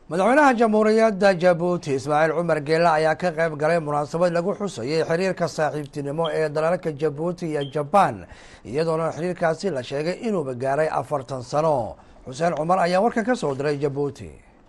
madaxweynaha jamhuuriyadda jabuuti ismaaciil cumar geele ayaa ka qayb galay munaasabad lagu xusayay xiriirka saaxiibtinimo ee dalalka jabuuti iyo jabaan iyadoona xiriirkaasi la sheegay inuuba gaaray afartan sano xuseen cumar ayaa warkan ka soo diray jabuuti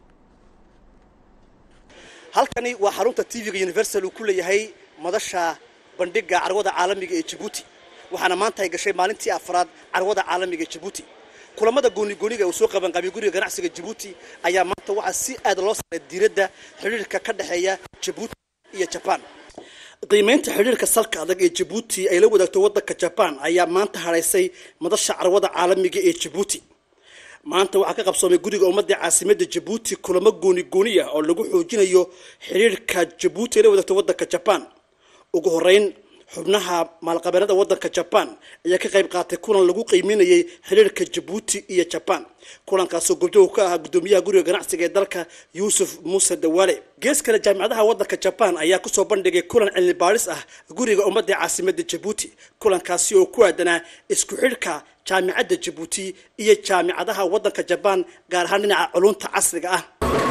halkani waa xarunta tv-ga universal uu ku leeyahay madasha bandhiga carwada caalamiga ee jabuuti waxaana maanta ay gashay maalintii afraad carwada caalamiga ee jabuuti kulamada goonigooniga uu soo qabanqaabiyey guriga ganacsiga jabuuti ayaa maanta waxaa si aad loo saaray diiradda xidhiirka ka dhexeeya jabuuti iyo jabaan qiimeynta xidhiirka salka adag ee jabuuti ay la wadaagto waddanka jabaan ayaa maanta hadhaysay madasha carwada caalamiga ee jabuuti maanta waxaa ka qabsoomay guriga ummadda caasimadda jabuuti kulamo gooni gooni ah oo lagu xoojinayo xidhiirka jabuuti ay la wadaagto waddanka jabaan ugu horeyn xubnaha maalqabeennada waddanka jabaan ayaa ka qayb qaatay kulan lagu qiiminayay xiriirka jabuuti iyo jabaan kulankaasoo gobdow ka ahaa guddoomiyaha guriga ganacsiga ee dalka yuusuf muuse dawaale gees kale jaamicadaha waddanka jabaan ayaa kusoo bandhigay kulan cilmi baadhis ah guriga ummadda caasimadda jabuuti kulankaasi oo ku aadanaa isku xidhka jaamicadda jabuuti iyo jaamicadaha waddanka jabaan gaar ahaan dhinaca culunta casriga ah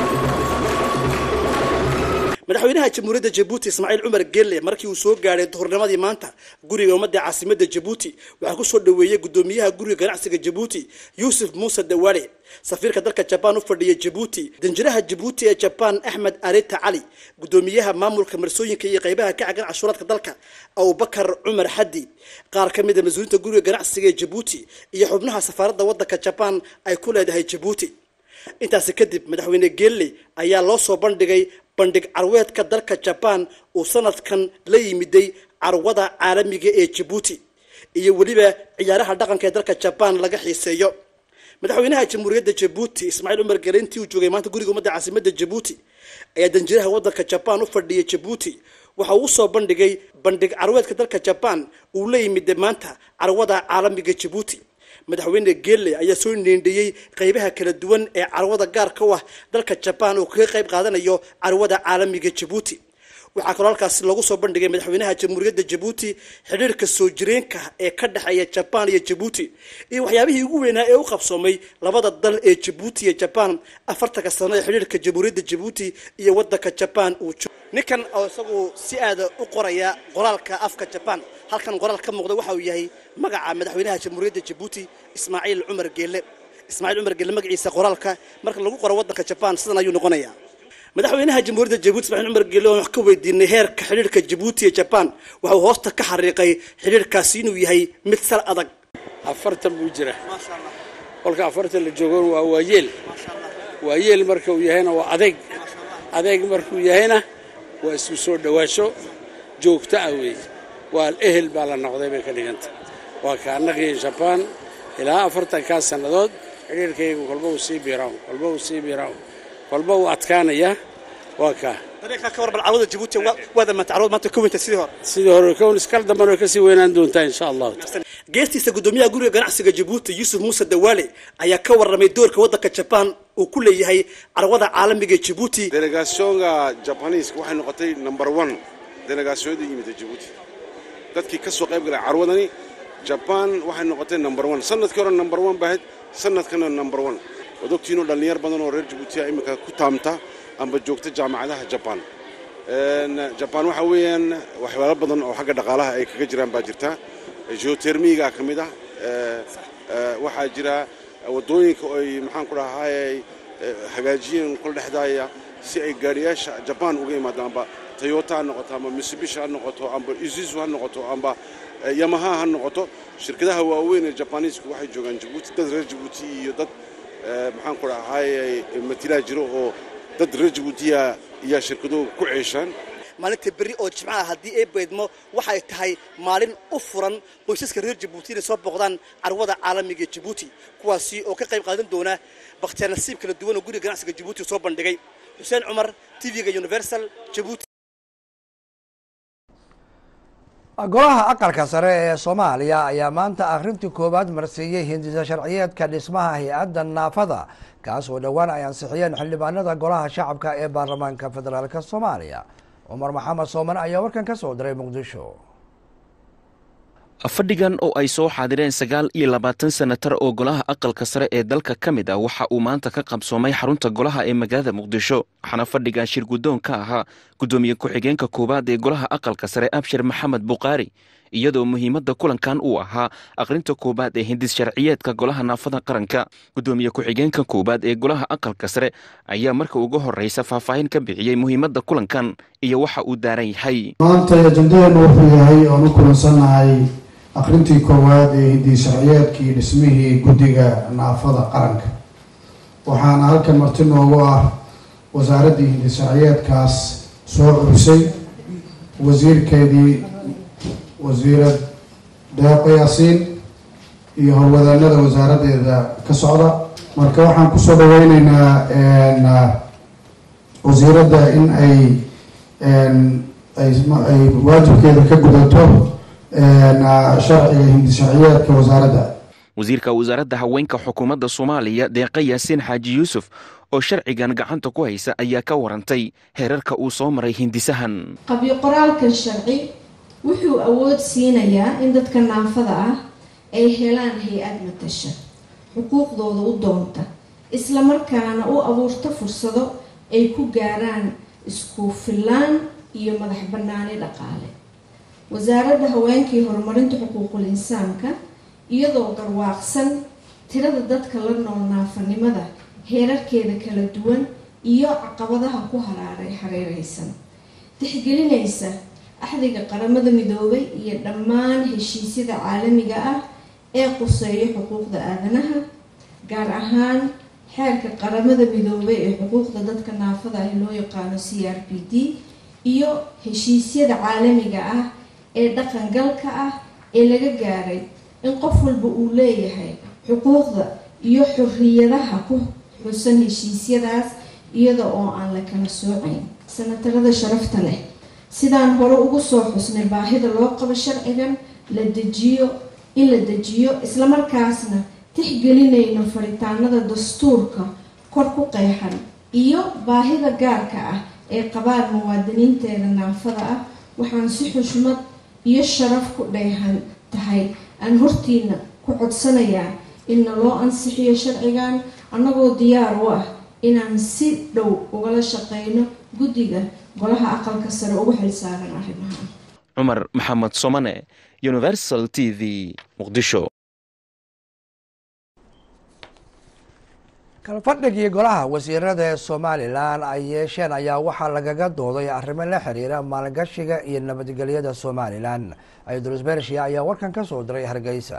madaxweynaha jamhuuriyadda jabuuti ismaaciil cumar gelle markii uu soo gaadhay duhurnimadii maanta guriga ummadda caasimadda jabuuti waxaa kusoo dhaweeyey guddoomiyaha guriga ganacsiga jabuuti yuusuf muuse dawaale safiirka dalka jabaan u fadhiya jabuuti danjiraha jabuuti ee jabaan axmed arita cali guddoomiyaha maamulka marsooyinka iyo qaybaha ka cagan cashuuraadka dalka abubakar cumar xaddi qaar ka mid a mas-uuliinta guriga ganacsiga ee jabuuti iyo xubnaha safaaradda waddanka jabaan ay ku leedahay jabuuti intaasi kadib madaxweyne gelle ayaa loo soo bandhigay bandhig carweedka dalka jabaan uu sanadkan la yimiday carwada caalamiga ee jabuuti iyo weliba ciyaaraha dhaqanka ee dalka jabaan laga xiiseeyo madaxweynaha jamhuuriyadda jabuuti ismaaciil cumar gele intii uu joogay maanta guriga ummadda caasimadda jabuuti ayaa danjiraha waddanka jabaan u fadhiyay jabuuti waxa uu usoo bandhigay bandhig carweedka dalka jabaan uu la yimiday maanta carwada caalamiga jabuuti madaxweyne gelle ayaa soo neendhiyey qaybaha kala duwan ee carwada gaarka u ah dalka jabaan uu kaga qayb qaadanayo carwada caalamiga jabuuti waxaa kaloo halkaasi lagu soo bandhigay madaxweynaha jamhuuriyadda jabuuti xidhiirka soo jireenka ee ka dhexeeya jabaan iyo jabuuti iyo waxyaabihii ugu weynaa ee u qabsoomay labada dal ee jabuuti iyo jabaan afartanka sano ee xidhiirka jamhuuriyadda jabuuti iyo waddanka jabaan uu ninkan oo isagu si aada u qoraya qoraalka afka jabaan halkan qoraal ka muuqda waxa uu yahay magaca madaxweynaha jamhuuriyadda jabuuti ismaaciil cumar geelle ismaaciil cumar geelle magaciisa qoraalka marka lagu qoro waddanka jabaan sidan ayuu noqonayaa madaxweynaha jamhuuriyadda jabuuti ismaaciil cumar geelle oon wax ka weydiinay heerka xidhiirka jabuuti iyo jabaan waxa uu hoosta ka xariiqay xidhiirkaasi inuu yahay mid sal adag afartan buu jira kolka afartan la joogon waa waayeel waayeel marka uu yahayna waa adeeg adeeg markuu yahayna waa isku soo dhowaasho joogto ah weeye waa ehel baa la noqday bay ka dhiganta waa ka annagii jabaan ilaa afartankaa sannadood xidhiirkaygu kolba uu sii biiraawn kolba uu sii biiraawn kolba uu adkaanaya waa kaa sidii hore kown iskal damban way kasii weynaan doontaa insha allahu geestiisa guddoomiyaha guriga ganacsiga jabuuti yuusuf muuse dawaale ayaa ka warramay doorka waddanka jabaan uu ku leeyahay carwada caalamiga ee jabuuti delegaasyoonka jabaniiska waxay noqotay number one delegaasyoonada yimida jabuuti dadkii ka soo qayb galay carwadani jabaan waxay noqotay number one sanadkii hore number one baahayd sanadkana number one waad ogtiinoo dhallinyar badan oo reer jabuutiya iminka ku taamta amba joogta jaamacadaha jabaan jabaan waxa weeyaan waxyaalo badan oo xagga dhaqaalaha ay kaga jiraan baa jirta geotermiga ka mid ah waxaa jira waddooyinka ay maxaan ku dhahay hagaajiyeen kula dhexdaaya si ay gaadhiyaasha jabaan uga yimaadaan amba toyota ha noqoto amba mitsubishi ha noqoto amba izuzu ha noqoto amba yamaha ha noqoto shirkadaha waaweyn ee jabaniisku waxay joogaan jabuuti dad reer jabuuti iyo dad maxaan ku dhahay matilaa jiro oo dad reer jabuutiya ayaa shirkaduhu ku ceeshaan maalinta berri oo jimcaha haddii ay beydmo waxay tahay maalin u furan qoysaska reer jabuuti inay soo booqdaan carwada caalamiga jabuuti kuwaasi oo ka qayb qaadan doona bakhtiyaar nasiib kala duwan oo guriga ganacsiga jabuuti soo bandhigay xuseen cumar tv-ga universal jabuuti golaha aqalka sare ee soomaaliya ayaa maanta akhrintii koowaad marsiiyey hindisa sharciyeedka dhismaha hay-adda naafada kaas oo dhowaan ay ansixiyeen xildhibaanada golaha shacabka ee baarlamaanka federaalk soomaaliya cumar maxamed sooman ayaa warkan ka soo diray muqdisho fadhigan oo ay soo xaadireen sagaal iyo labaatan senatar oo golaha aqalka sare ee dalka ka mid ah waxa uu maanta ka qabsoomay xarunta golaha ee magaalada muqdisho waxaana fadhigan shir guddoon ka ahaa guddoomiye ku-xigeenka koowaad ee golaha aqalka sare abshir maxamed bukhaari iyadoo muhiimadda kulankan uu ahaa aqrinta koowaad ee hindis sharciyeedka golaha naafada qaranka guddoomiye ku-xigeenka koowaad ee golaha aqalka sare ayaa marka ugu horreysa faahfaahin ka bixiyey muhiimadda kulankan iyo waxa uu daaran yahay maanta ajendadeenu wuxuu yahay oonu kulansannahay aqrintii koowaad ee hindii sharciyeedkii dhismihii guddiga naafada qaranka waxaana halkan marti noogu ah wasaaraddii hindi sharciyeedkaas soo curisay wasiirkeedii wasiirad deeqo yaasiin iyo howlwadaanada wasaaraddeeda ka socda marka waxaan kusoo dhaweyneynaa wasiiradda in ay ay waajibkeeda ka gudato sharciga hindi sharciyeedka wasaaradda wasiirka wasaaradda haweenka xukuumadda soomaaliya deeqa yaasiin xaaji yuusuf oo sharcigan gacanta ku haysa ayaa ka warantay heerarka uu soo maray hindisahan qabyo qoraalkan sharci wuxuu awood siinayaa in dadka naafada ah ay helaan hay-ad matasha xuquuqdooda u doonta islamarkaana u abuurta fursado ay ku gaaraan isku fillaan iyo madax bannaani dhaqaale wasaaradda haweenkii horumarinta xuquuqul insaanka iyadoo garwaaqsan tirada dadka la nool naafanimada heerarkeeda kala duwan iyo caqabadaha ku haraaray hareereysan tixgelinaysa axdiga qaramada midoobay iyo dhammaan heshiisyada caalamiga ah ee quseeya xuquuqda aadanaha gaar ahaan xeerka qaramada midoobay ee xuquuqda dadka naafada ah loo yaqaano c r p d iyo heshiisyada caalamiga ah ee dhaqangalka ah ee laga gaaray in qof walba uu leeyahay xuquuqda iyo xorriyadaha ku xusan heshiisyadaas iyada oo aan la kala soocayn sanatarada sharafta leh sidaan hore ugu soo xusnay baahida loo qabo sharcigan la dejiyo in la dejiyo islamarkaasna tixgelinayno faritaanada dastuurka kor ku qeexan iyo baahida gaarka ah ee qabaan muwaadiniinteeda naafada ah waxaan si xushmad iyo sharaf ku dheehan tahay aan hortiina ku codsanayaa inna loo ansixiyo sharcigan annagoo diyaar u ah inaan si dhow ugala shaqeyno guddiga golaha aqalka sare ugu xilsaaran arrimaha cumar maxamed somane universal t v muqdisho kalfadhigii golaha wasiirada ee somalilan ay yeesheen ayaa waxaa lagaga dooday arrimo la xiriira maalgashiga iyo nabadgelyada somalilan aydulus bershiya ayaa warkan ka soo diray hargeysa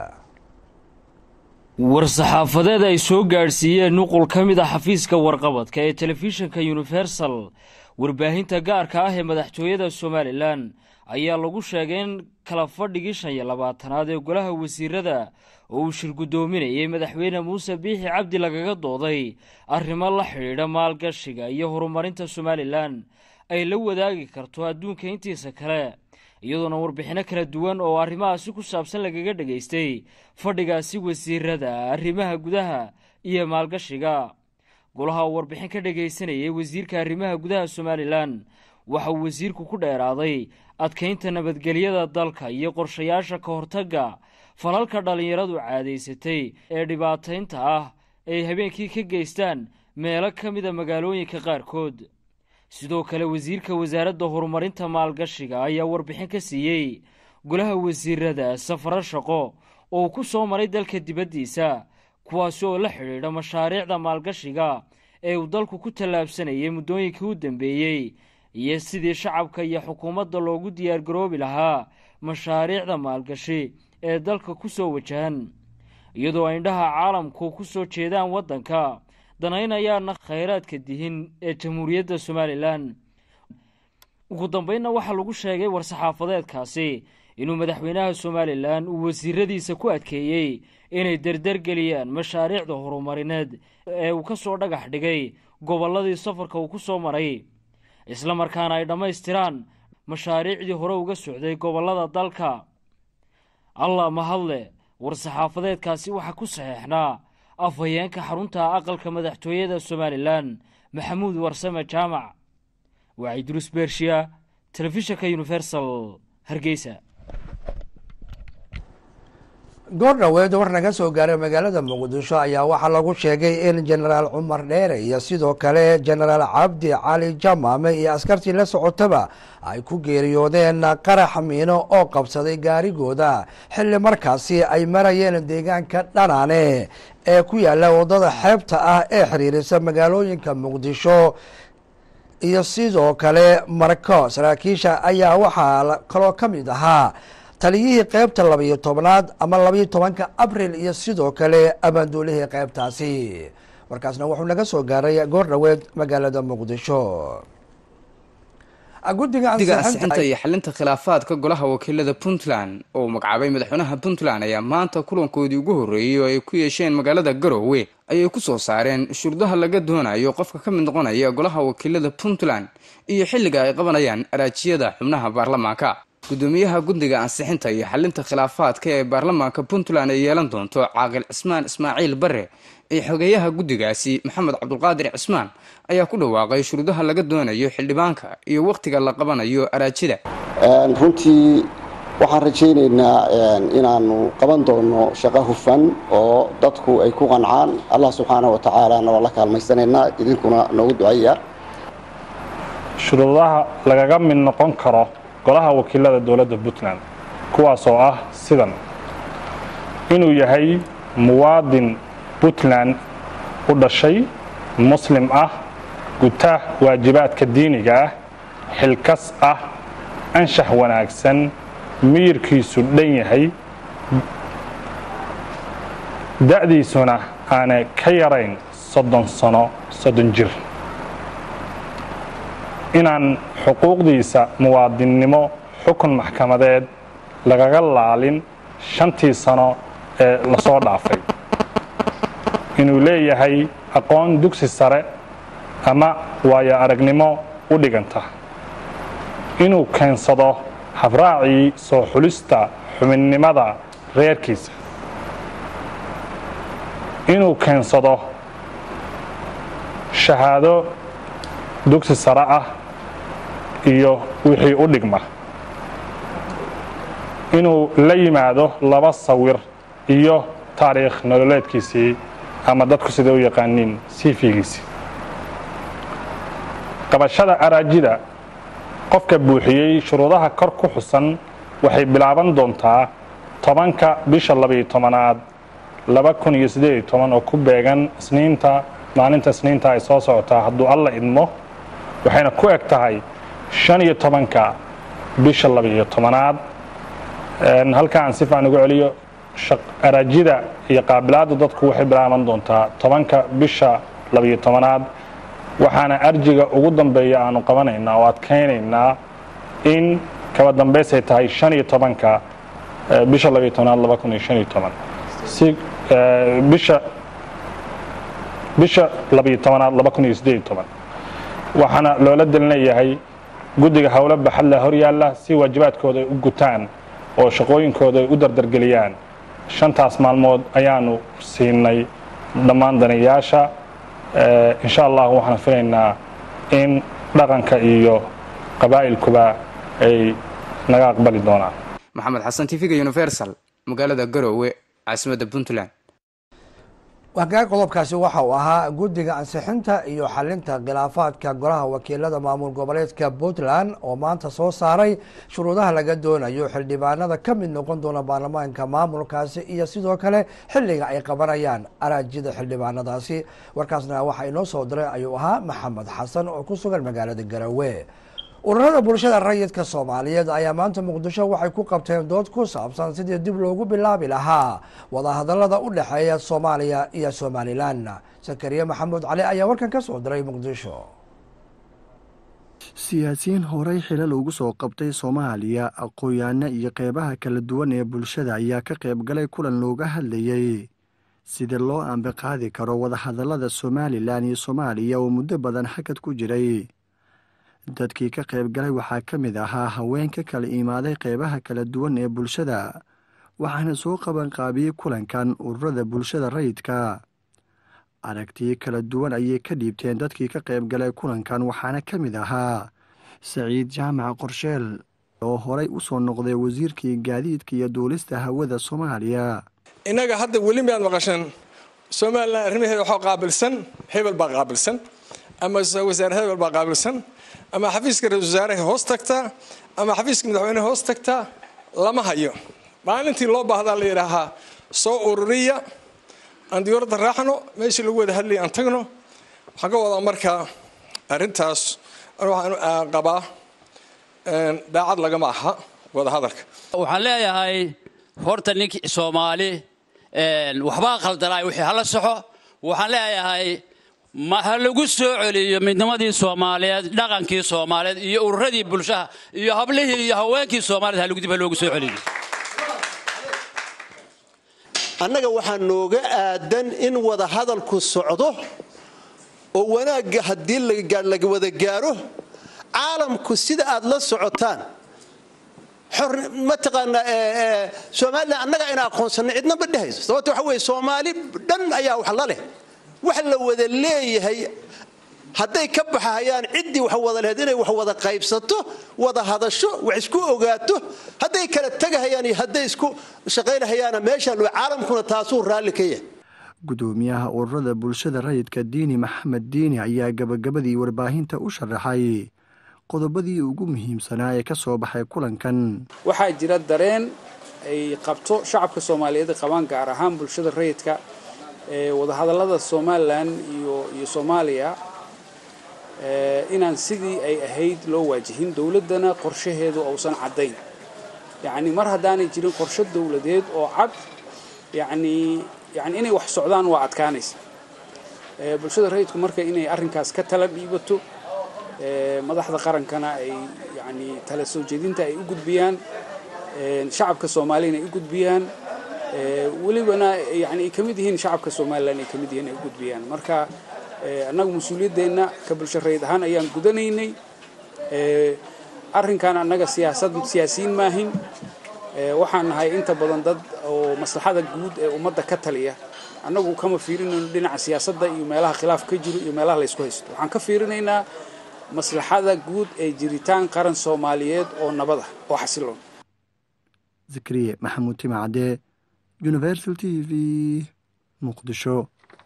war-saxaafadeed ay soo gaadhsiiyeen nuqul ka mid a xafiiska warqabadka ee telefishinka universal warbaahinta gaarka ah ee madaxtooyada somalilan ayaa lagu sheegay in kala fadhigii shan iyo labaatanaad ee golaha wasiirada oo uu shir guddoominayay madaxweyne muuse biixi cabdi lagaga dooday arrimo la xidhiidha maalgashiga iyo horumarinta somalilan ay la wadaagi karto adduunka intiisa kale iyadoona warbixinno kala duwan oo arrimahaasi ku saabsan lagaga dhegaystay fadhigaasi wasiirada arrimaha gudaha iyo maalgashiga golaha uu warbixin ka dhagaysanayay wasiirka arrimaha gudaha somalilan waxa uu wasiirku ku dheeraaday adkaynta nabadgelyada dalka iyo qorshayaasha ka hortagga falalka dhallinyaradu caadaysatay ee dhibaataynta ah ay habeenkii ka geystaan meelo ka mida magaalooyinka qaarkood sidoo kale wasiirka wasaaradda horumarinta maalgashiga ayaa warbixin ka siiyey golaha wasiirada safaro shaqo oo ku soo maray dalka dibaddiisa kuwaasi oo la xidhiidha mashaariicda maalgashiga ee uu dalku ku tallaabsanayay muddooyinkii u dambeeyey iyo sidii shacabka iyo xukuumadda loogu diyaargaroobi lahaa mashaariicda maalgashi ee dalka ku soo wajahan iyadoo indhaha caalamku ku soo jeedaan waddanka danaynayaana khayraadka dihin ee jamhuuriyadda somalilan ugu dambeynna waxaa lagu sheegay war-saxaafadeedkaasi inuu madaxweynaha somalilan uu wasiiradiisa ku adkeeyey inay derdergeliyaan mashaariicda horumarineed ee uu ka soo dhagax dhigay gobolladii safarka uu ku soo maray isla markaana ay dhammaystiraan mashaariicdii hore uga socday gobollada dalka allah mahadle war-saxaafadeedkaasi waxaa ku saxeexnaa afhayeenka xarunta aqalka madaxtooyada somalilan maxamuud warsame jaamac waa cidruus bershiya telefishinka universal hargeysa goor dhaweed war naga soo gaaray magaalada muqdisho ayaa waxaa lagu sheegay in jenaraal cumar dheere iyo sidoo kale jenaraal cabdi cali jamaame iyo askartii la socotaba ay ku geeriyoodeen qarax miino oo qabsaday gaarigooda xilli markaasi ay marayeen deegaanka dhanaane ee ku yaala wadada xeebta ah ee xiriirisa magaalooyinka muqdisho iyo sidoo kale marko saraakiisha ayaa waxaa kaloo ka mid ahaa taliyihii qeybta labayo tobnaad ama labayo tobanka abril iyo sidoo kale abaanduulihii qeybtaasi warkaasna wuxuu naga soo gaaray goor dhaweed magaalada muqdisho guddiga ansixinta iyo xalinta khilaafaadka golaha wakiilada puntland oo magacaabay madaxweynaha puntland ayaa maanta kulankoodii ugu horreeyey oo ay ku yeesheen magaalada garoowe ayay ku soo saareen shuruudaha laga doonayo qofka ka mid noqonaya golaha wakiilada puntland iyo xilliga ay qabanayaan araajiyada xubnaha baarlamaanka gudoomiyaha guddiga ansixinta iyo xalinta khilaafaadka ee baarlamaanka puntland ay yeelan doonto caaqil cismaan ismaaciil bare iyo xogeeyaha guddigaasi maxamed cabdulqaadir cismaan ayaa ku dhawaaqay shuruudaha laga doonayo xildhibaanka iyo wakhtiga la qabanayo araajida runtii waxaan rajaynaynaa inaanu qaban doono shaqo hufan oo dadku ay ku qancaan allah subxaana wa tacaalana waa la kaalmaysanaynaa idinkuna noogu ducaya shuruudaha lagaga mid noqon karo golaha wakiilada dowladda puntland kuwaas oo ah sidan inuu yahay muwaadin puntland u dhashay muslim ah guta waajibaadka diiniga ah xilkas ah anshax wanaagsan miyirkiisu dhan yahay da'diisuna aanay ka yarayn soddon sano soddon jir inaan xuquuqdiisa muwaadinnimo xukun maxkamadeed lagaga laalin shantii sano ee lasoo dhaafay inuu leeyahay aqoon dugsi sare ama waayo aragnimo u dhiganta inuu keensado habraacii soo xulista xubinnimada reerkiisa inuu keensado shahaado dugsi sare ah iyo wixii u dhigma inuu la yimaado laba sawir iyo taariikh nololeedkiisii ama dadku siday u yaqaaniin siifigiisii qabashada araajida qofka buuxiyey shuruudaha kor ku xusan waxay bilaaban doontaa tobanka bisha labayo tobanaad laba kun iyo siddeed iyo toban oo ku beegan isniinta maalinta isniinta ay soo socotaa hadduu alla idmo waxayna ku eg tahay shan iyo tobanka bisha labayo tobanaad halka aan si fiican ugu celiyo araajida iyo qaabilaadda dadku waxay bilaaban doontaa tobanka bisha labayo tobanaad waxaana arjiga ugu dambeeya aanu qabanaynaa oo adkaynaynaa in kaba dambaysay tahay shan iyo tobanka bisha labayo tobanaad laba kun iyo shan iyo toban si bisha bisha labayo tobanaad laba kun iyo siddeed iyo toban waxaana loola delinayahay guddiga howlo baxadla hor yaalla si waajibaadkooda ay u gutaan oo shaqooyinkooda ay u dardargeliyaan shantaas maalmood ayaanu siinay dhammaan danayaasha insha allah waxaan filaynaa in dhaqanka iyo qabaa'ilkuba ay naga aqbali doonaan maxamed xasan tv-ga universal magaalada garoowe caasimadda puntland wagaag qodobkaasi waxa uu ahaa guddiga ansixinta iyo xalinta khilaafaadka golaha wakiilada maamul goboleedka puntland oo maanta soo saaray shuruudaha laga doonayo xildhibaanada ka mid noqon doona baarlamaanka maamulkaasi iyo sidoo kale xilliga ay qabanayaan araajida xildhibaanadaasi warkaasna waxaa inoo soo diray ayuu ahaa maxamed xasan oo ku sugan magaalada garowe ururada bulshada rayidka soomaaliyeed ayaa maanta muqdisho waxay ku qabteen dood ku saabsan sidii dib loogu bilaabi lahaa wadahadalada u dhexeeya soomaaliya iyo somalilan sakariye maxamuud cali ayaa warkan ka soo diray muqdisho siyaasiyiin horey xilal ugu soo qabtay soomaaliya aqooyaano iyo qeybaha kala duwan ee bulshada ayaa ka qayb galay kulan looga hadlayey sida loo ambiqaadi karo wadahadalada somalilan iyo soomaaliya oo muddo badan xagad ku jiray dadkii ka qayb galay waxaa ka mid ahaa haween ka kala imaaday qeybaha kala duwan ee bulshada waxaana soo qabanqaabiyey kulankan ururada bulshada rayidka aragtiyo kala duwan ayay ka dhiibteen dadkii ka qayb galay kulankan waxaana ka mid ahaa saciid jaamac qorsheel oo horey u soo noqday wasiirkii gaadiidka iyo duulista hawada soomaaliya innaga hadda weli miyaad maqasheen somalilan arrimaheeda waxaa qaabilsan hebel baa qaabilsan ama wasaare hebel baa qaabilsan ama xafiiska ra-isul wasaaraha hoos tagtaa ama xafiiska madaxweyneha hoos tagtaa lama hayo maalintii loo baahdaa la yidhaahaa soo ururiya aan diyaaradda raacno meeshii lagu wada hadlayay aan tagno waxaan ka wadaa markaa arrintaas waxaan qabaa daacad lagama aha wada hadalka waxaan leeyahay horta ninki soomaali waxbaa khaldanaay wixii hala soxo waxaan leeyahay ma ha lagu soo celiyo midnimadii soomaaliyeed dhaqankii soomaaliyeed iyo ururadii bulshaha iyo hablihii iyo haweenkii soomaaliyed ha dib ha loogu soo celiyo annaga waxaa nooga aadan in wada hadalku socdo oo wanaagga haddii laga wada gaaro caalamku sida aad la socotaan mataqaanaa somalilan annaga ayna aqoonsanay cidna ma dhehayso sababta waxa weye soomaali dhan ayaa wax la leh wax la wada leeyahay hadday ka baxahayaan ciddii wax wada lahayd inay wax wada qaybsato wada hadasho wax isku ogaato hadday kala tegahayaan iyo hadday isku shaqaynahayaana meeshaan caalamkuna taasuu raalli ka yahay gudoomiyaha ururada bulshada rayidka diini maxamed diini ayaa gabagabadii warbaahinta u sharaxay qodobadii ugu muhiimsanaa ee ka soo baxay kulankan waxaa jira dareen ay qabto shacabka soomaaliyeed qabaan gaar ahaan bulshada rayidka ee wadahadallada somalilan iyo iyo soomaaliya inaan sidii ay ahayd loo waajihin dowladdana qorshaheedu uusan caddayn yacni mar haddaanay jirin qorshe dowladeed oo cad yacni yani inay wax socdaan waa adkaanaysa bulshada rayidku marka inay arrinkaas ka tala dhiibato madaxda qarankana ay yani tala soo jeedinta ay u gudbiyaan shacabka soomaaliyana ay u gudbiyaan welibana yani ay ka mid yihiin shacabka somalilan ay ka mid yihiin ay u gudbiyaan marka annagu mas-uuliyaddeenna ka bulsho rayid ahaan ayaan gudanaynay arrinkan annaga siyaasad siyaasiyiin maahin waxaan nahay inta badan dad oo maslaxada guud ee ummadda ka taliya annagu kama fiirinayno dhinaca siyaasadda iyo meelaha khilaaf ka jiro iyo meelaha laysku haysto waxaan ka fiirinaynaa maslaxada guud ee jiritaan qaran soomaaliyeed oo nabad ah oo xasiloon zakariye maxamuud timacadee universal t v muqdisho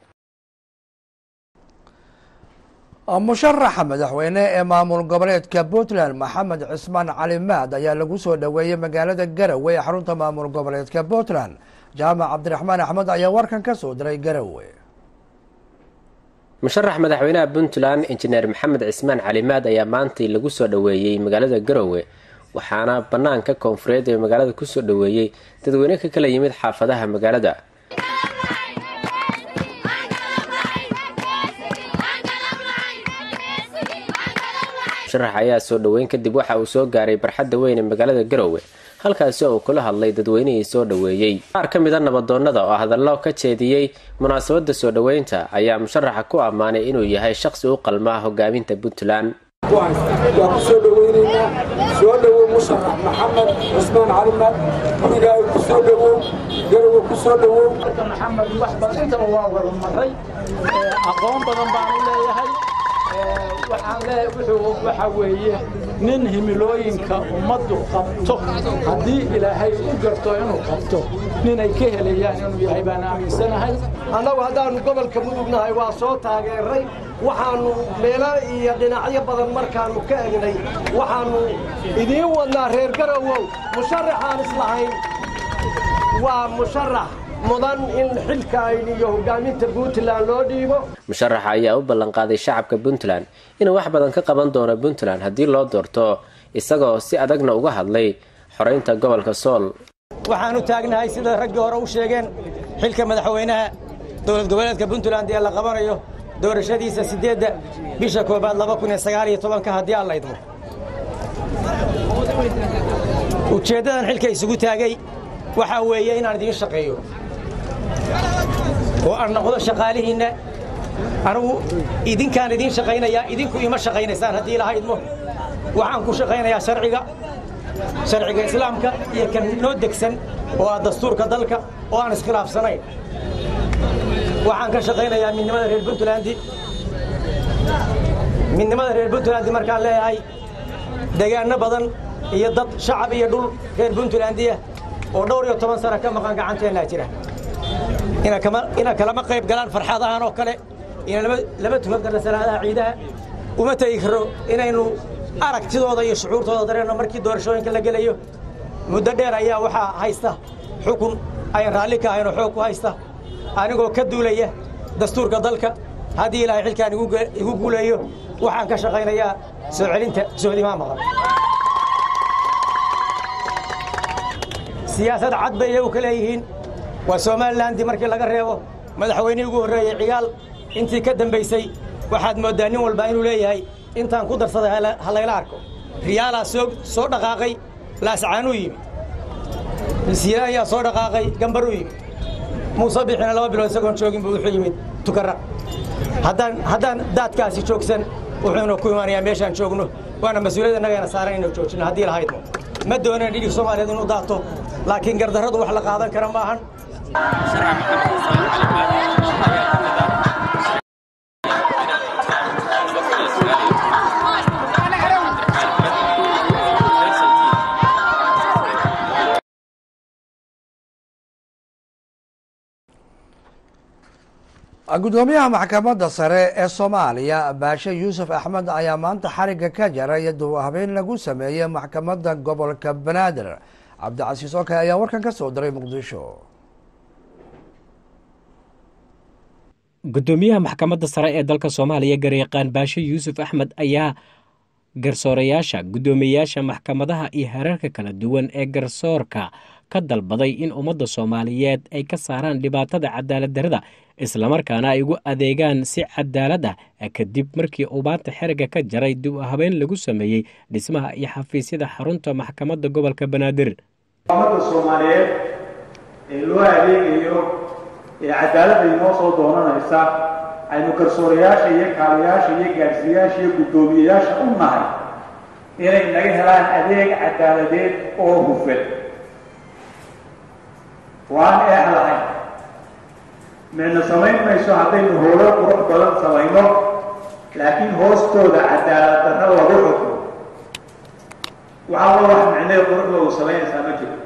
musharaxa madaxweyne ee maamul goboleedka puntland maxamed cismaan cali maad ayaa lagu soo dhoweeyey magaalada garowe ee xarunta maamul goboleedka puntland jaamac cabdiraxmaan axmed ayaa warkan ka soo diray garowe musharax madaxweynaha puntland injineer maxamed cismaan calimaad ayaa maantii lagu soo dhoweeyey magaalada garowe waxaana bannaanka koonfureed ee magaalada kusoo dhoweeyey dadweyne ka kala yimid xaafadaha magaalada musharax ayaa soo dhoweyn kadib waxa uu soo gaaray barxadda weyn ee magaalada garowe halkaasi oo uu kula hadlay dadweynihii soo dhoweeyey qaar ka mida nabadoonnada oo hadallo ka jeediyey munaasabadda soo dhoweynta ayaa musharaxa ku ammaanay inuu yahay shaqsi u qalmaa hogaaminta puntland waa ku soo dhoweynaynaa soo dhowow musharax maxamed cusmaan calimaad gurigaaga ku soo dhowow garowe ku soo dhowow maxamed wax badantaba waa wada maray aqoon badan baan u leeyahay waxaan le wuxuu waxa weeye nin himilooyinka ummaddu qabto haddii ilaahay u garto inuu qabto ninay ka helayaan inuu yahay baan aaminsanahay annagu haddaannu gobolka mudugnahay waa soo taageeray waxaannu meelo iyo dhinacyo badan markaannu ka egnay waxaannu idiin wadnaa reer garowow musharaxaan islahayn waa musharax mudan in xilka ayn iyo hogaaminta puntland loo dhiibo musharaxa ayaa u ballanqaaday shacabka puntland inuu wax badan ka qaban doono puntland haddii loo doorto isagoo si adagna uga hadlay xoraynta gobolka sool waxaanu taagnahay sida raggii hore u sheegeen xilka madaxweynaha dowlad goboleedka puntland ee la qabanayo doorashadiisa siddeedda bisha koobaad laba kun iyo sagaal iyo tobanka haddii aan la idmo ujeeddadan xilka isugu taagay waxaa weeye inaan idiin shaqeeyo oo aan noqdo shaqaalihiinna anugu idinkaan idiin shaqaynayaa idinku ima shaqaynaysaan haddii ilaha idmo waxaan ku shaqaynayaa sharciga sharciga islaamka iyo kan noo degsan oo ah dastuurka dalka oo aan iskhilaafsanayn waxaan ka shaqaynayaa midnimada reer puntlandi midnimada reer puntlandi markaan leeyahay degaanno badan iyo dad shacab iyo dhul reer puntlandiya oo dhowr iyo toban sano ka maqan gacanteennaa jira ina kalama qayb galaan farxadahan oo kale ina lama tukan karno salaadaha ciidaha uma tegi karo inaynu aragtidooda iyo shucuurtooda dareenno markii doorashooyinka la gelayo muddo dheer ayaa waxaa haysta xukun ayan raalli ka ahaynoo xoog ku haysta anigoo ka duulaya dastuurka dalka haddii ilaahay xilkaan igu guuleeyo waxaan ka shaqaynayaa soo celinta soodimaa maqan siyaasad cad bay iyagu ka leeyihiin waa somalilandii markii laga reebo madaxweynihii ugu horreeyey cigaal intii ka dambaysay waxaad mooddaa nin walba inuu leeyahay intaan ku darsaday ha layla arko riyaalaa soo dhaqaaqay laascaanuu yimi masiila ayaa soo dhaqaaqay gambaruu yimi muuse bixina laba bilood isagoon joogin buu wuxuu yimid tukara haddaan haddaan daadkaasi joogsan wuxuuna ku imaanayaa meeshaan joogno waana mas-uuliyadda nagayna saaran inuu joojino haddii lahaydno ma doonayn dhidhig soomaaliyeed inuu daato laakiin gardarradu wax la qaadan kara ma ahan gudoomiyaha maxkamadda sare ee soomaaliya baashe yuusuf axmed ayaa maanta xarigga ka jaray dub habeyn lagu sameeyey maxkamadda gobolka banaadir cabdicasiis oke ayaa warkan ka soo diray muqdisho gudoomiyaha maxkamadda sare ee dalka soomaaliya garyaqaan baashe yuusuf axmed ayaa garsoorayaasha guddoomiyeyaasha maxkamadaha iyo heerarka kala duwan ee garsoorka ka dalbaday in ummadda soomaaliyeed ay ka saaraan dhibaatada cadaalad darrada islamarkaana ay ugu adeegaan si cadaalad ah kadib markii uu maanta xeriga ka jaray dib u habeen lagu sameeyey dhismaha iyo xafiisyada xarunta maxkamadda gobolka banaadir ummadda soomaaliyeed ee loo adeegayo ee cadaaladda inoo soo doonanaysa aynu garsoorayaasha iyo kaalayaasha iyo gaadhsiiyaasha iyo guddoomiyeyaasha u nahay inay naga helaan adeeg cadaaladeed oo hufan waan eex lahayn meedna samayn mayso haddaynu howlo qurux badan samayno laakiin hoostooda cadaalad darro lagu xukumo waxaa la wax micnee quruxdoodu samaynaysaa ma jiro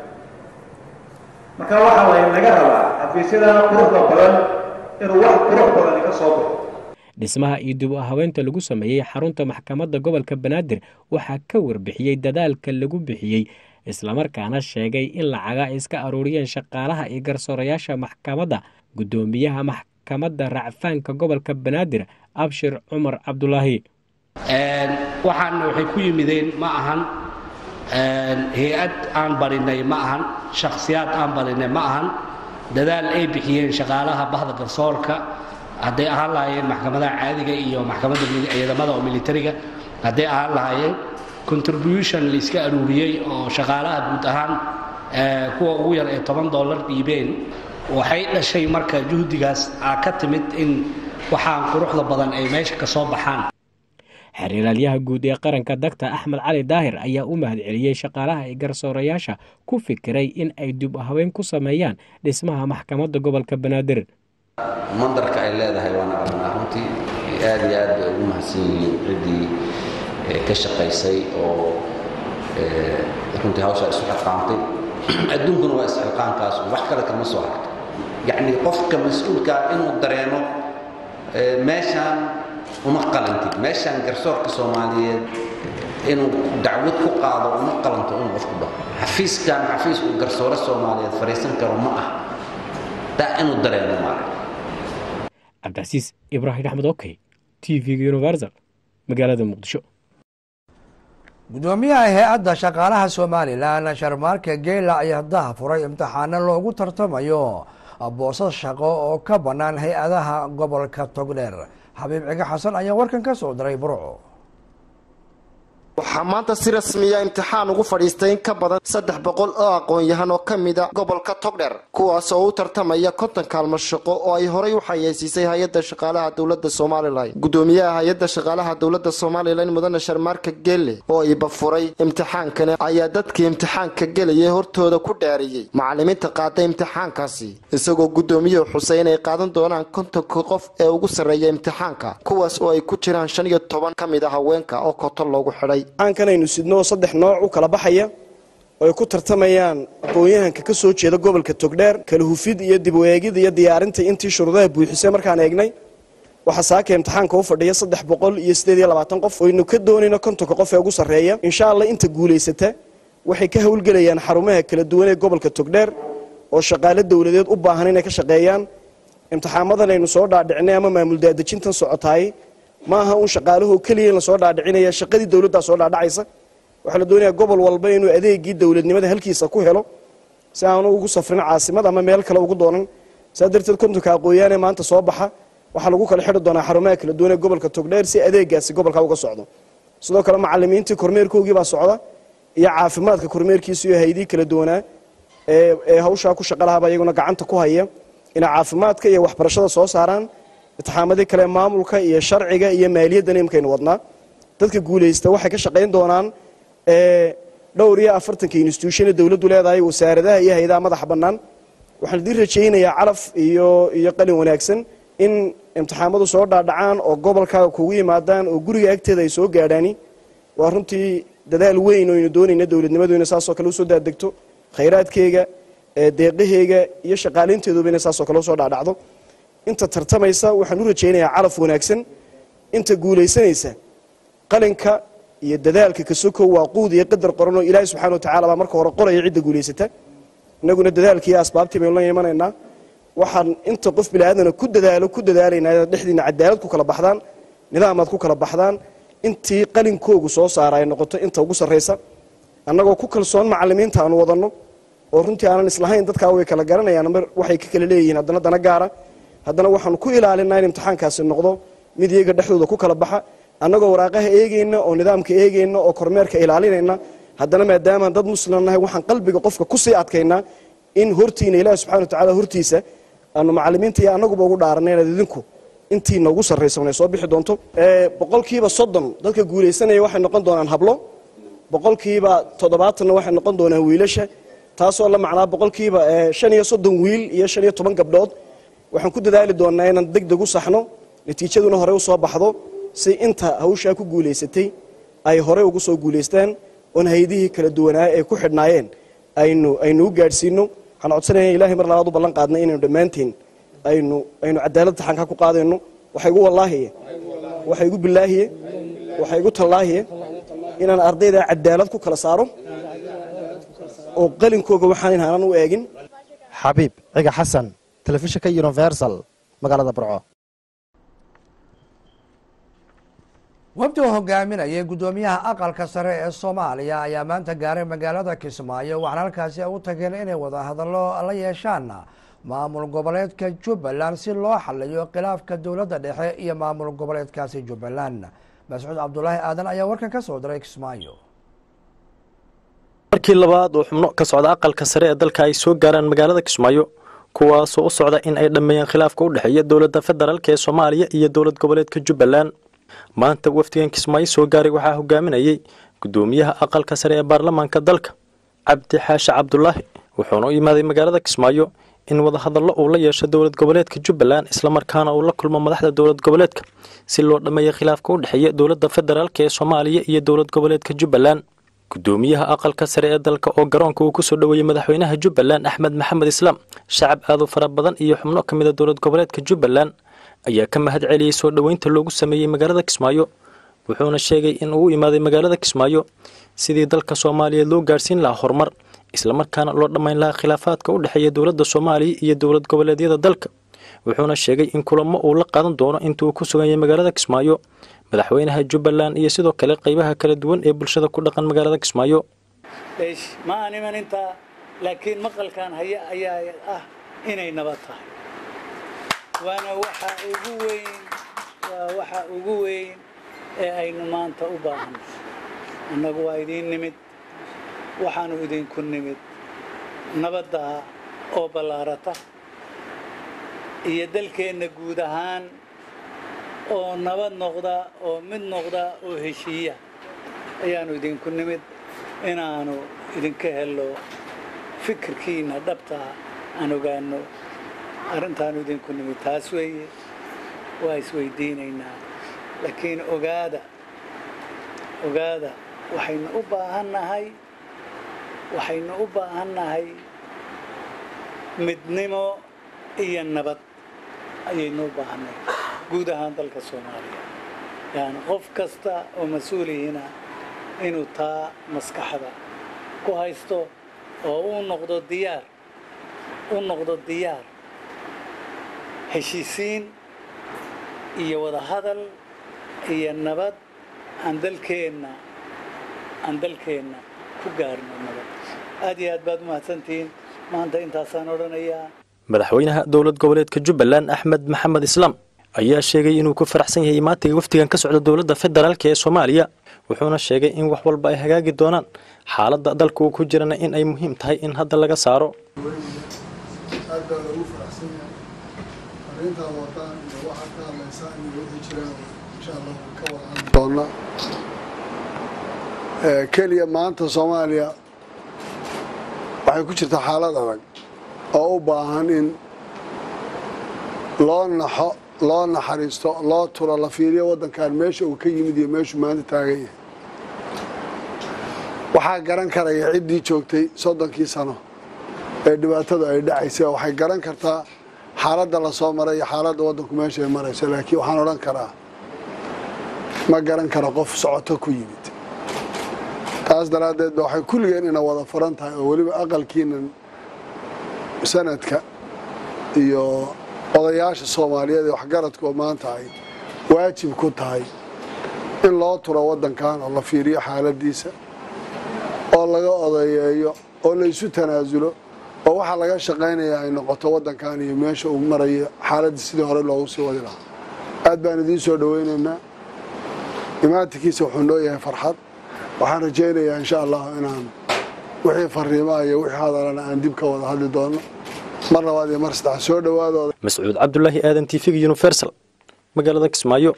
marka waxaa laynaga rabaa xafiisyadana quruxda badan inuu wax qurux badan ka soo baxo dhismaha iyo dib u habeynta lagu sameeyey xarunta maxkamadda gobolka banaadir waxaa ka warbixiyey dadaalka lagu bixiyey islamarkaana sheegay in lacaga ay iska aruuriyeen shaqaalaha iyo garsoorayaasha maxkamadda guddoomiyaha maxkamadda racfaanka gobolka banaadir abshir cumar cabdulaahi waxaan waxay ku yimideen ma ahan hay-ad aan barinay ma ahan shakhsiyaad aan barinay ma ahan dadaal ay bixiyeen shaqaalaha bahda garsoorka hadday ahaan lahaayeen maxkamadaha caadiga iyo maxkamadda ciidamada oo militariga hadday ahaan lahaayeen contribution layska aruuriyey oo shaqaalaha guud ahaan kuwa ugu yar ee toban dollar dhiibeen waxay dhashay marka juhdigaas aa ka timid in waxaan quruxda badan ay meesha ka soo baxaan xiriiraalyaha guud ee qaranka dagta axmed cali daahir ayaa u mahadceliyey shaqaalaha iyo garsoorayaasha ku fikiray in ay dib u habeyn ku sameeyaan dhismaha maxkamadda gobolka banaadir mandarka ay leedahay waana aragnaa runtii aad iyo aad bay ugu mahadsan yihiin ciddii ka shaqaysay oo runtii hawshaa isu xilqaantay adduunkuna waa isxilqaankaas wax kale kama soo harto yacni qofka mas-uulkaa inuu dareemo meeshaan uma qalantid meeshaan garsoorka soomaaliyeed inuu dacwad ku qaado uma qalanto inuu qofku dhaho xafiiskan xafiis uu garsoore soomaaliyeed fadhiisan karo ma ah daa inuu dareemo maara cabdicasiis ibraahim axmed okey t v-ga universal magaalada muqdisho gudoomiyaha hay-adda shaqaalaha somalilan sharmaarka geela ayaa daha furay imtixaano loogu tartamayo boosas shaqo oo ka bannaan hay-adaha gobolka togdheer xabiib ciga xasan ayaa warkan ka soo diray burco waxaa maanta si rasmiya imtixaan ugu fadhiistay in ka badan saddex boqol oo aqoon-yahan oo ka mida gobolka togdher kuwaas oo u tartamaya konton kaalmo shaqo oo ay horay u xayeysiisay hay-adda shaqaalaha dowladda somalilan gudoomiyaha hay-adda shaqaalaha dowladda somalilan mudane sharmaarka gelle oo iba furay imtixaankani ayaa dadkii imtixaanka gelayay hortooda ku dhaariyey macalimiinta qaaday imtixaankaasi isagoo gudoomiyuhu xusay inay qaadan doonaan kontonka qof ee ugu sarreeya imtixaanka kuwaas oo ay ku jiraan shan iyo toban ka mid a haweenka oo koto loogu xidhay aankanaynu sidnoo saddex nooc u kala baxaya oo ay ku tartamayaan aqoon-yahanka ka soo jeeda gobolka togdheer kala hufid iyo dib u eegid iyo diyaarinta intii shuruudaha buuxisay markaan eegnay waxaa saaka imtixaanka u fadhiya saddex boqol iyo sideed iyo labaatan qof oynu ka doonayno kontonka qof ee ugu sarreeya insha allah inta guulaysata waxay ka howlgelayaan xarumaha kala duwan ee gobolka togdheer oo shaqaale dowladeed u baahan inay ka shaqeeyaan imtixaamadan aynu soo dhaadhicinay ama maamul daadejintan socotaay ma aha un shaqaalahoo keliya in lasoo dhaadhicinaya shaqadii dowladdaa soo dhaadhacaysa waxaa la doonayaa gobol walba inuu adeegii dowladnimada halkiisa ku helo si aanu ugu safrin caasimad ama meel kale ugu doonan saa darteed kontonka aqooyaanee maanta soo baxa waxaa lagu kala xidhi doonaa xarumaha kala duwan ee gobolka togdheer si adeegaasi gobolka uga socdo sidoo kale macalimiintii kormeerkoogii baa socda iyo caafimaadka kormeerkiisa iyo haydii kala duwanaa ee hawshaa ku shaqa lahaaba iyaguna gacanta ku haya inay caafimaadka iyo waxbarashada soo saaraan itixaamadii kale maamulka iyo sharciga iyo maaliyaddan imkaynu wadnaa dadka guulaysta waxay ka shaqayn doonaan dhowr iyo afartanka instituushane dowladdu leedahay wasaaradaha iyo hay-adaha madaxa bannaan waxaan idiin rajaynayaa calaf iyo iyo qalin wanaagsan in imtixaamadu soo dhaadhacaan oo gobolkaaga kugu yimaadaan oo guriga agteeda ay soo gaadhaani waa runtii dadaal weyn oo aynu doonayna dowladnimadu inay saasoo kale usoo daadegto khayraadkeega deeqaheyga iyo shaqaalaynteeduba inay saasoo kale usoo dhaadhacdo inta tartamaysa waxaan u rajaynayaa calaf wanaagsan inta guulaysanaysa qalinka iyo dadaalka kasokow waa quud iyo qadar qoran oo ilaahay subxana watacala baa marka hore qoraya cidda guulaysata innaguna dadaalkiiyo asbaabtii baynu la imanaynaa waxaan inta qof biniaadana ku dadaalo ku dadaalaynaa inaad dhexdiina cadaalad ku kala baxdaan nidaamaad ku kala baxdaan intii qalinkoogu soo saara ay noqoto inta ugu sarraysa annagoo ku kalsoon macalimiinta aanu wadanno oo runtii aanan islahayn dadkaa way kala garanayaan mar waxay ka kala leeyihiin haddana dana gaara haddana waxaanu ku ilaalinaa in imtixaankaasi noqdo mid iyaga dhexdooda ku kala baxa annagoo waraaqaha eegayna oo nidaamka eegayna oo kormeerka ilaalinayna haddana maadaamaan dad muslim nahay waxaan qalbiga qofka kusii adkaynaa in hortiina ilaahi subxana watacaala hortiisa aanu macalimiinta iyo annaguba ugu dhaaranay inaad idinku intiina ugu sarraysan ay soo bixi doonto boqolkiiba soddon dadka guulaysanaya waxay noqon doonaan hablo boqolkiiba toddobaatanna waxay noqon doonaan wiilasha taasoo la macnaa boqolkiiba shan iyo soddon wiil iyo shan iyo toban gabdhood waxaan ku dadaali doonaa inaan deg deg u saxno natiijaduna horey u soo baxdo si inta hawshaa ku guulaysatay ay horey ugu soo guulaystaan oon haydihii kala duwanaa ee ku xidhnaayeen aynu aynu u gaadhsiino waxaan codsanaya ilahay mar labaad u ballan qaadnay inaynu dhammaanteen aynu aynu cadaalad taxanka ku qaadayno waxa igu wallaahiye waxa igu bilaahiye waxa igu tallaahiye inaan ardayda cadaalad ku kala saaro oo qalinkooga waxaan inaanan u eegin xabiib ciga xasan telefishinka universal magaalada burco wafdi oo hogaaminayay guddoomiyaha aqalka sare ee soomaaliya ayaa maanta gaaray magaalada kismaayo waxaana halkaasi u tageen inay wada hadallo la yeeshaan maamul goboleedka jubbaland si loo xaliyo khilaafka dowladda dhexe iyo maamul goboleedkaasi jubbaland mascuud cabdulaahi aadan ayaa warkan ka soo diray kismaayo markii labaad oo xubno ka socda aqalka sare ee dalka ay soo gaaraan magaalada kismaayo kuwaasoo u socda in ay dhammeeyaan khilaafka u dhexeeya dowladda federaalk ee soomaaliya iyo dowlad goboleedka jubbaland maanta wafdigan kismaayo soo gaaray waxaa hogaaminayay guddoomiyaha aqalka sare ee baarlamaanka dalka cabdi xaashe cabdulaahi wuxuuna u yimaaday magaalada kismaayo in wadahadallo uu la yeesho dowlad goboleedka jubbaland islamarkaana uu la kulmo madaxda dowlad goboleedka si loo dhammeeya khilaafka u dhexeeya dowladda federaalk ee soomaaliya iyo dowlad goboleedka jubbaland guddoomiyaha aqalka sare ee dalka oo garoonka uu ku soo dhoweeyey madaxweynaha jubbaland axmed maxamed islaam shacab aad u fara badan iyo xubno ka mid a dowlad goboleedka jubbaland ayaa ka mahad celiyey soo dhoweynta loogu sameeyey magaalada kismaayo wuxuuna sheegay in uu u imaaday magaalada kismaayo sidii dalka soomaaliya loo gaarhsiin lahaa horumar islamarkaana loo dhammayn lahaa khilaafaadka u dhexeeya dowladda soomaaliya iyo dowlad goboleedyada dalka wuxuuna sheegay in kulamo uu la qaadan doono inta uu ku sugan yahay magaalada kismaayo madaxweynaha jubbaland iyo sidoo kale qaybaha kala duwan ee bulshada ku dhaqan magaalada kismaayo ma aan iman intaa laakiin maqalkan haya ayaa ah inay nabad tahay waana waxa ugu weyn waa waxa ugu weyn ee aynu maanta u baahan annagu waa idiin nimid waxaanu idinku nimid nabadda oo ballaarata iyo dalkeenna guud ahaan oo nabad noqda oo mid noqda oo heshiiya ayaanu idinku nimid inaanu idinka helno fikirkiinna dhabtaa aan ogaano arrintaanu idinku nimid taas weeye waa isweydiinaynaa laakiin ogaada ogaada waxaynu u baahannahay waxaynu u baahannahay midnimo iyo nabad ayaynu u baahannahay guud ahaan dalka soomaaliya yani qof kasta oo mas-uulihiina inuu taa maskaxda ku haysto oo uu noqdo diyaar u noqdo diyaar heshiisiin iyo wadahadal iyo nabad aan dalkeenna aan dalkeenna ku gaarno nabad aad iyo aad baad u mahadsantihiin maanta intaasaan odhanayaa madaxweynaha dowlad goboleedka jubbaland axmed maxamed islaam ayaa sheegay inuu ku faraxsan yahay maantay wafdigan ka socda dowladda federaalk ee soomaaliya wuxuuna sheegay in wax walba ay hagaagi doonaan xaaladda dalka uu ku jirana in ay muhiim tahay in hadda laga saaro aad baa loogu faraxsan yahay arrintaa wadaan iyo waxa ka hadlaysaan iyo wixii jiraan insha allah ka wada doona keliya maanta soomaaliya waxay ku jirtaa xaalad adag oo u baahan in loo naxo loo naxariisto loo turo la fiiriyo waddankan meesha uu ka yimid iyo meeshuu maanta taagan yahay waxaa garan karaya ciddii joogtay soddonkii sano ee dhibaatadu ay dhacaysay waxay garan kartaa xaaladda la soo maray iyo xaaladda waddanku meesha ay marayso laakiin waxaan odhan karaa ma garan karo qof socoto ku yimid taas daraaddeed ba waxay kulligeen ina wada furan tahay oo weliba aqalkiinan sanadka iyo odayaasha soomaaliyeed ee waxgaradku oo maanta ay waajib ku tahay in loo turo waddankan oo la fiiriyo xaaladdiisa oo laga odayeeyo oo la isu tanaasulo oo waxaa laga shaqaynaya ay noqoto waddankan iyo meesha uu marayo xaaladdii sidii hore loogu sii wadi lahaa aad baan idiin soo dhowaynaynaa imaantikiisa wuxuu noo yahay farxad waxaan rajaynayaa insha allahu inaan wixii fariimaha iyo wixii hadalana aan dib ka wada hadli doono mar labaad iyo mar saddex soo dhowaadooda mascuud cabdulaahi aadan tv universal magaalada kismaayo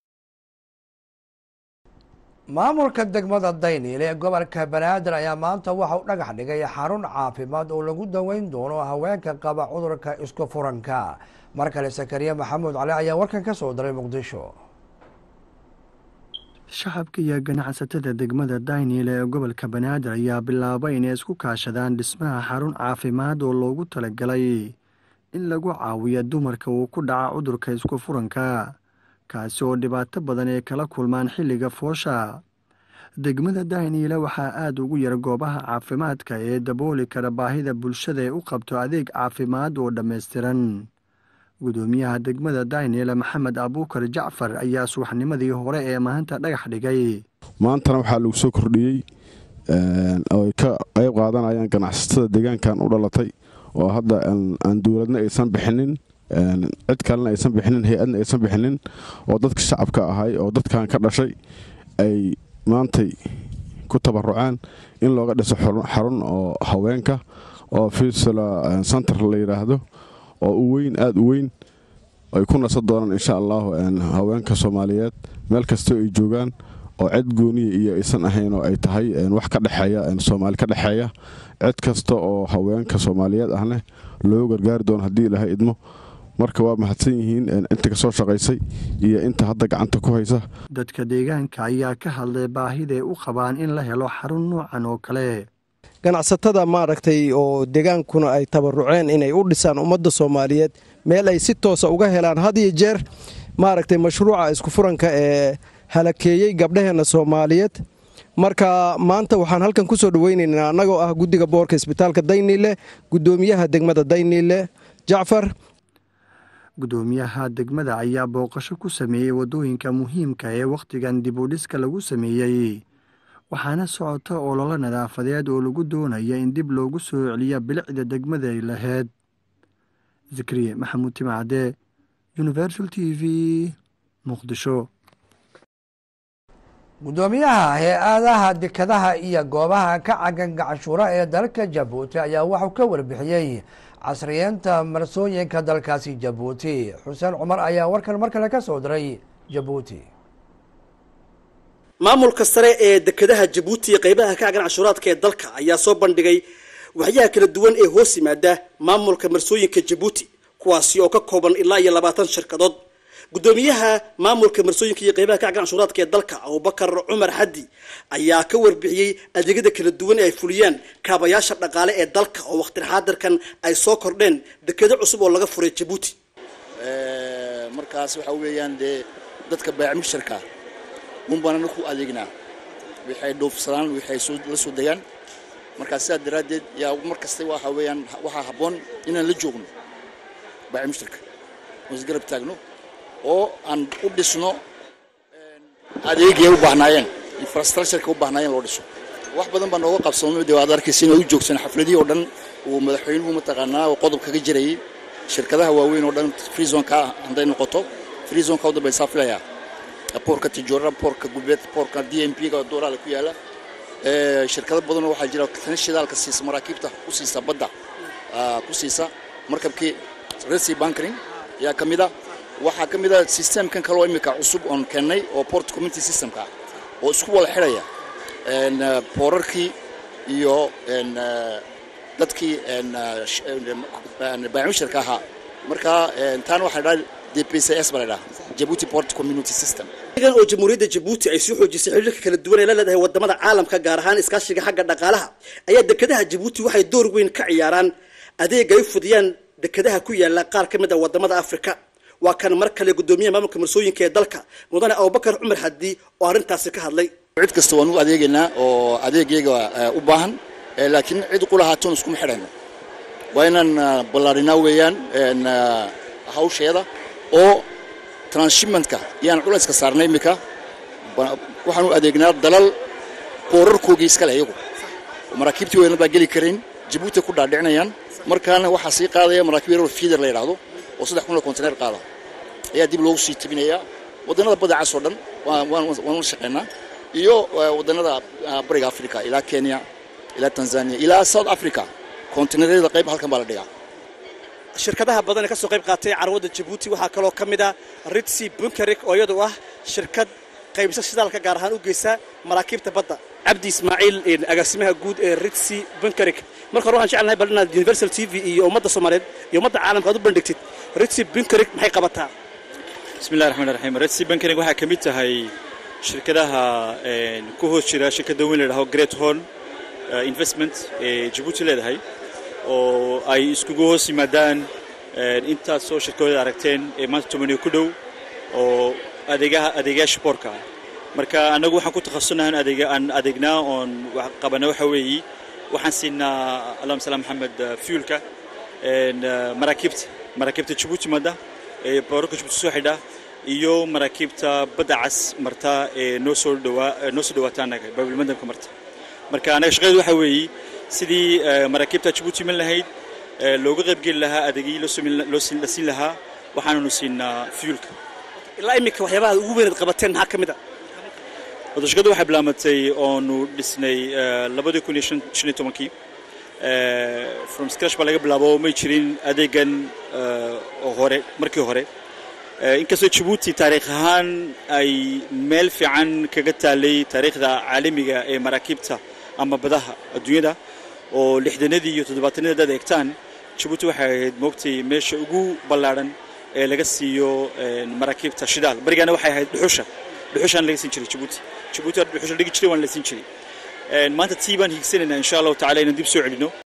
maamulka degmada dayniil ee gobolka banaadir ayaa maanta waxa uu dhagax dhigay xarun caafimaad oo lagu daweyn doono haweenka qaba cudurka isku furanka mar kale sakariya maxamuud cali ayaa warkan ka soo diray muqdisho shacabka iyo ganacsatada degmada dayniil ee gobolka banaadir ayaa bilaabay inay isku kaashadaan dhismaha xarun caafimaad oo loogu talagalay in lagu caawiyo dumarka uu ku dhaca cudurka isku furanka kaasi oo dhibaato badan ay kala kulmaan xilliga foosha degmada dayniile waxaa aada ugu yar goobaha caafimaadka ee dabooli kara baahida bulshada ee u qabto adeeg caafimaad oo dhammaystiran gudoomiyaha degmada dayniile maxamed abuukar jacfar ayaa subaxnimadii hore ee maanta dhagax dhigay maantana waxaa lagu soo kordhiyey oo ay ka qayb qaadanayaan ganacsatada deegaankan u dhalatay oo hadda aan dowladna aysan bixinin cid kalena aysan bixinin hay-adna aysan bixinin oo dadka shacabka ahay oo dadkan ka dhashay ay maantay ku tabaruceen in looga dhiso xarun oo haweenka oo fisula center la yidhaahdo oo u weyn aada u weyn ay ku nasan doonaan insha allahu haweenka soomaaliyeed meel kastoo ay joogaan oo cid gooniya iyo aysan ahayn oo ay tahay wax ka dhexeeya soomaali ka dhexeeya cid kasta oo haweenka soomaaliyeed ahne loo gargaari doono haddii ilaahay idmo marka waa mahadsan yihiin inta kasoo shaqaysay iyo inta hadda gacanta ku haysa dadka deegaanka ayaa ka hadlay baahiday u qabaan in la helo xarun noocan oo kale ganacsatada maaragtay oo deegaankuna ay tabaruceen inay u dhisaan ummadda soomaaliyeed meel ay si toosa uga helaan had iyo jeer maaragtay mashruuca isku furanka ee halakeeyey gabdhaheenna soomaaliyeed marka maanta waxaan halkan ku soo dhoweynaynaa annagoo ah guddiga boorka isbitaalka dayniile guddoomiyaha degmada dayniile jacfar gudoomiyaha degmada ayaa booqasho ku sameeyey waddooyinka muhiimka ee wakhtigan dib u dhiska lagu sameeyey waxaana socota ololo nadaafadeed oo lagu doonaya in dib loogu soo celiya bilicda degmaday lahayd zikriye maxamuud timacde universal t v muqdisho gudoomiyaha hay-adaha dekadaha iyo goobaha ka cagan gacshuura ee dalka jabuuti ayaa waxuu ka warbixiyey casriyeenta marsooyinka dalkaasi jabuuti xuseen cumar ayaa warkan mar kale ka soo diray jabuuti maamulka sare ee dekedaha jabuuti iyo qaybaha ka cagan cashuuraadka ee dalka ayaa soo bandhigay waxyaha kala duwan ee hoos yimaada maamulka marsooyinka jabuuti kuwaasi oo ka kooban ilaa iyo labaatan shirkadood gudoomiyaha maamulka marsooyinka iyo qeybaha kaca canshuuraadka ee dalka abubakar cumar xaddi ayaa ka warbixiyey adeegyada kala duwan ee ay fuliyaan kaabayaasha dhaqaale ee dalka oo waqti xaadirkan ay soo kordheen dekedo cusub oo laga furay jabuuti markaas waxa weeyaan dee dadka baacmushtarka un baan anaku adeegnaa waxay dhoofsadaan waxay la soo degaan markaa sidaa daraaddeed yaa mar kasta waxa weeyaan waxaa habboon inaan la joogno baacmushtarka oo isgarab taagno oo aan u dhisno adeegay u baahnaayeen infrastructureka u baahnaayeen loo dhiso wax badan baa nooga qabsoomay dee waad arkaysa inay u joogsan xafladihii oo dhan uu madaxweynuhu mataqaanaa oo qodob kaga jirayay shirkadaha waaweyn oo dhan freezonka hadday noqoto freezonka u dambaysaa filayaa boorka tijoora boorka gubeed boorka d m p ga dooraale ku yaala shirkado badanoo waxaa jira tan shidaalka siisa maraakiibta ku siisa badda ku siisa markabkii resi bankering ayaa ka mid a waxaa ka mid a systemkan kaloo imika cusub oon keennay oo port community systemka oo isku wada xidhaya boorarkii iyo dadkii baacmushtarka ahaa marka taana waxaa dhaha dpcs baa la dhaha jabuuti port community system igan oo jamhuuriyadda jabuuti ay sii xoojisay xiriirka kala duwan ee la leedahay wadamada caalamka gaar ahaan iskaashiga xagga dhaqaalaha ayaa dekedaha jabuuti waxay door weyn ka ciyaaraan adeeg ay u fudiyaan dekedaha ku yaala qaar ka mid a wadamada afrika waa kan mar kale gudoomiyaha maamulka marsooyinka ee dalka mudane abubakar cumar xaddi oo arrintaasi ka hadlay cid kasta waan u adeegaynaa oo adeegyaga u baahan laakiin cid qulahaatoon iskuma xidhayno waa inaan ballaarinaa weeyaan hawsheeda oo transshipmentka yaan culayska saarnay iminka waxaan u adeegnaa dalal boorarkoogii iskale iyagu maraakiibtii weyna baa geli karayn jabuuti ku dhaadhicinayaan markaana waxaa sii qaadaya maraakiib yaroo fiider la yidhaahdo oo saddex kun oo konteneer qaada ayaa dib loogu sii tabinayaa waddannada badda cas oo dhan waan la shaqaynaa iyo waddannada bariga africa ilaa kenya ilaa tanzania ilaa south africa konteneeryada qayb halkan baa la dhigaa shirkadaha badan ee ka soo qayb qaatay carwadda jabuuti waxaa kaloo ka mid ah ritsi bunkarik oo iyadu ah shirkad qaybisa shidaalka gaar ahaan u geysa maraakiibta badda cabdi ismaaciil agaasimaha guud ee ritsi bunkarik marka hore waxaan jeclahay bal inaad universal t v iyo ummadda soomaaliyeed iyo ummadda caalamka aad u bandhigtid ritsi bunkarik maxay qabataa bismillahi raxmaan raxiim ritsi bunkarik waxaa ka mid tahay shirkadaha ku hoos jira shirkadda weyn la yidhaho great horn investment ee jabuuti leedahay oo ay iskugu hoos yimaadaan intaas soo shirkooda aragteen ee maanta tomaniyo ku dhow oo adeegaha adeegayaasha boorka ah marka annagu waxaan ku takhasunahan adeega aan adeegnaa oon qabana waxa weeyi waxaan siinaa allahuma salaam maxamed fuelka maraakiibta maraakiibta jabuuti madda ee boorarka jabuuti soo xidha iyo maraakiibta badda cas marta ee noo soo dhawaa noo soo dhawaata annaga baabilmadamka marta marka annaga shaqadeedu waxa weeyi sidii maraakiibta jabuuti iman lahayd looga qaybgeli lahaa adeegyii la siin lahaa waxaananu siinaa fuelka ilaa iminka waxyaabaha ugu weynaad qabateen maxaa ka mid a wada shaqadu waxay bilaamatay oonu dhisnay labadii kun iyo shan iyo tobankii from scratch baa laga bilaabo may jirin adeegan oo hore markii hore inkastoo jabuuti taariikh ahaan ay meel fiican kaga taalay taariikhda caalamiga ee maraakiibta ama badaha adduunyada oo lixdanadii iyo toddobaatanadii haddaad eegtaan jabuuti waxay ahayd moogtay meesha ugu ballaadhan ee laga siiyo maraakiibta shidaal barigaana waxay ahayd dhuxusha dhuxushaan laga siin jiray jabuuti jabuuti dhuxusha dhigi jiray waan la siin jiray maanta tii baan hiigsanaynaa insha allahu tacala inaan dib soo celino